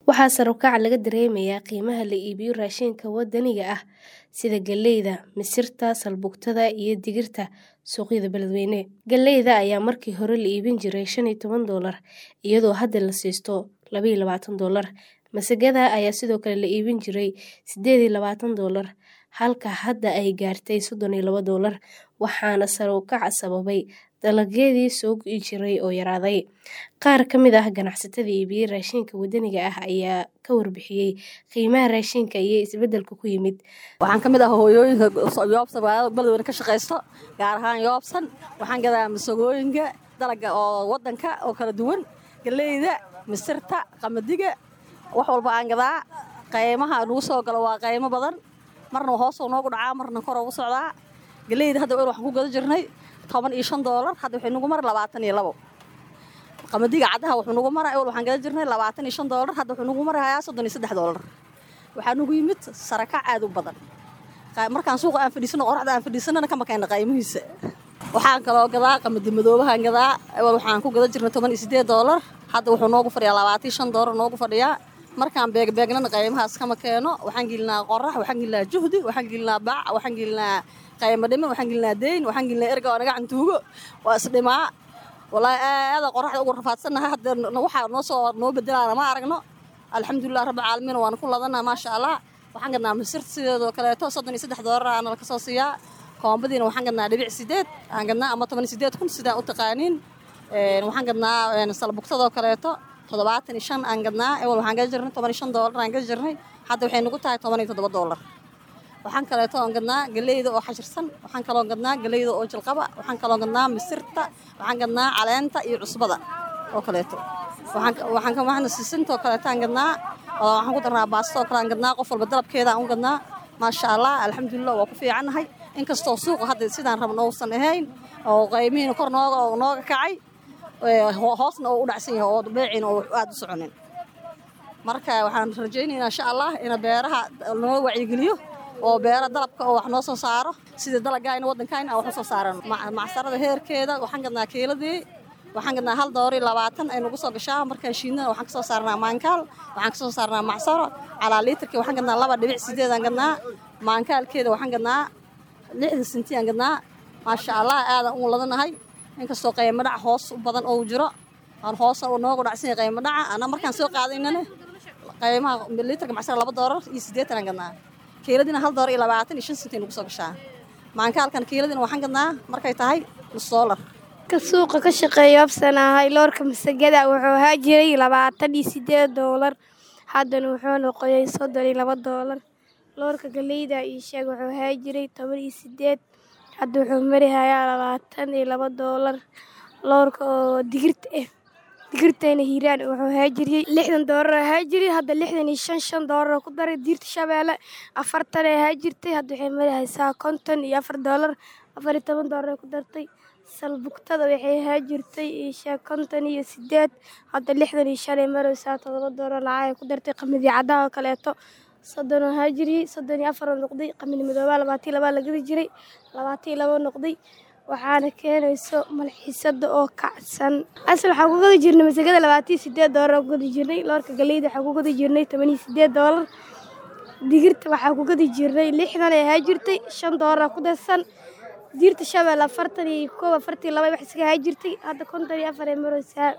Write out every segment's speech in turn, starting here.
Waxaa sare u kaca laga dareemayaa qiimaha la iibiyo raashinka waddaniga ah sida galleyda, misirta, salbutamada iyo digirta suuqyada beledweyne. Galleyda ayaa markii hore la iibin jiray shan iyo toban doolar iyadoo hadda la siisto laba iyo labaatan doolar. Masagada ayaa sidoo kale la iibin jiray sideed iyo labaatan doolar halka hadda ay gaartay soddon iyo laba doolar waxaana sare u kaca sababay dalagyadii soo go'i jiray oo yaraaday. Qaar ka mid ah ganacsatada iibiya raashinka waddaniga ah ayaa ka warbixiyay qiimaha raashinka iyo isbeddelka ku yimid. Waxaan ka mid ah hooyooyinka Yoobsan magaalada beledweyne ka shaqeysto gaar ahaan Yoobsan waxaan gadaa masagooyinka dalaga oo waddanka oo kala duwan galleyda, misirta, qamadiga wax walba aan gadaa qiimaha nagu soo galo waa qiimo badan marna hoos noogu dhacaa marna kor ugu socdaa galleyda hadda waxaan ku gada jirnay toban iyo shan doolar hadda waxay nagu mara labaatan iyo labo qamadiga caddaha wuxuu nagu maraa ewel waxaan gada jirnay labaatan iyo shan doolar hadda wuxuu nagu marayaa soddon iyo saddex doolar waxaa nagu yimid sarakac aad u badan markaan suuqa aan fadhiisano qoraxda aan fadhiisanana kama keena qiimihiisa waxaan kaloo gadaa qamadi madoobahaan gadaa ewel waxaan ku gada jirnay toban iyo siddeed doolar hadda wuxuu noogu fadhiyaa labaatan iyo shan doolar noogu fadhiyaa markaan beegbeegnana qiimahaas kama keeno waxaan gelinaa qorax waxaan gelinaa juhdi waxaan gelinaa bac waxaan gelinaa qiimo dhime waxaan gelinaa deyn waxaan gelinaa erga oo naga cantuugo waa isdhimaa wallaahi aada qoraxda ugu rafaadsannahay hadda waxaa noo soo noo bedelaana ma aragno alxamdulilah rabbi caalamiin waana ku ladanaa maasha allah waxaan gadnaa misirta sideedoo kaleeto soddon iyo saddex doolar aana ka soo siiyaa koombadiina waxaan gadnaa dhibic sideed waxaan gadnaa ama toban iyo sideed kun sidaan u taqaaniin waxaan gadnaa salbugtadoo kaleeto toddobaatan iyo shan aan gadnaa ewel waxaan gada jirnay toban iyo shan doolar aan gada jirnay hadda waxay nagu tahay toban iyo toddoba doolar waxaan kaleeto oon gadnaa galleyda oo xashirsan waxaan kaloo gadnaa galleyda oo jilqaba waxaan kaloo gadnaa misirta waxaan gadnaa caleenta iyo cusbada oo kaleeto waxaan waxaan sisinta oo kaleeto aan gadnaa waxaan ku darnaa baasto oo kale aan gadnaa qof walba dalabkeeda aan u gadnaa maasha allah alxamdulilah waa ku fiicannahay inkastoo suuqa hadda sidaan rabno uusan ahayn oo qiimihiina kor nooga nooga kacay hoosna oo u dhacsan yahay oo beeciina oo aada u soconin marka waxaan rajaynaynaa insha allah in beeraha noo wacyigeliyo oo beera dalabka oo wax noo soo saaro sida dalagayna waddankayna aan wax u soo saarano macsarada heerkeeda waxaan gadnaa kiiladii waxaan gadnaa hal doori labaatan ay nagu soo gashaa markaan shiidnana waxaan ka soo saarnaa maankaal waxaan ka soo saarnaa macsaro calaa liitarkii waxaan gadnaa laba dhibic sideed aan gadnaa maankaalkeeda waxaan gadnaa lixda sinti aan gadnaa maasha allah aadaan ugu ladanahay inkastoo qiimo dhac hoos u badan oo jiro aan hoos noogu dhacsan yahay qiimo dhaca ana markaan soo qaadaynana qiimaha liitarka macsaro laba doolar iyo siddeetan aan gadnaa kiiladina hal doolar iyo labaatan iyo shan sentay nagu soo gashaa maankaalkan kiiladina waxaan gadnaa markay tahay nus doolar ka suuqa ka shaqeeya Yoobsanahay loorka masagada wuxuu ahaa jiray labaatan iyo siddeed doolar haddana wuxuu noqday soddon iyo laba doolar loorka galleyda ii sheeg wuxuu ahaa jiray toban iyo siddeed hadda wuxuu marahayaa labaatan iyo laba doolar loorka oo digirta ah digirtayna hiiraan wuxuu ahaa jiray lixdan doolar ahaa jiray hadda lixdan iyo shan shan doolar ku daray diirta shabeelle afartan ahaa jirtay hadda waxay marahaysaa konton iyo afar doolar afar iyo toban doolar ku dartay salbugtada waxay ahaa jirtay isha konton iyo siddeed hadda lixdan iyo shan ay maraysaa todoba doolar lacag ay ku dartay qamadi caddaha oo kaleeto soddon ahaa jiray soddon iyo afar oo noqday qamadi madoobaa labaatan iyo labaa la gadi jiray labaatan iyo laba noqday waxaana keenayso malxiisada oo kacsan asal waxaan ku gadi jirnay masagada labaatan iyo siddeed doolar aan ku gadi jirnay loorka galleyda waxaan ku gadi jirnay toban iyo siddeed doolar digirta waxaan ku gadi jirnay lixdan ay ahaa jirtay shan doolar ku darsan diirta shabeelle afartan iyo koob afartan iyo laba wax iska ahaa jirtay hadda konton iyo afar ay maraysaa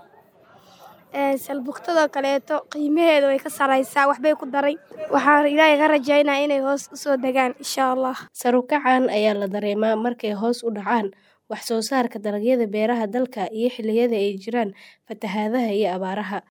salbugtadoo kaleeto qiimaheeda way ka saraysaa waxbay ku daray waxaan ilaahay ka rajaynaa inay hoos u soo degaan insha allah sare u kacan ayaa la dareemaa markay hoos u dhacaan wax soo saarka dalagyada beeraha dalka iyo xilliyada ay jiraan fatahaadaha iyo abaaraha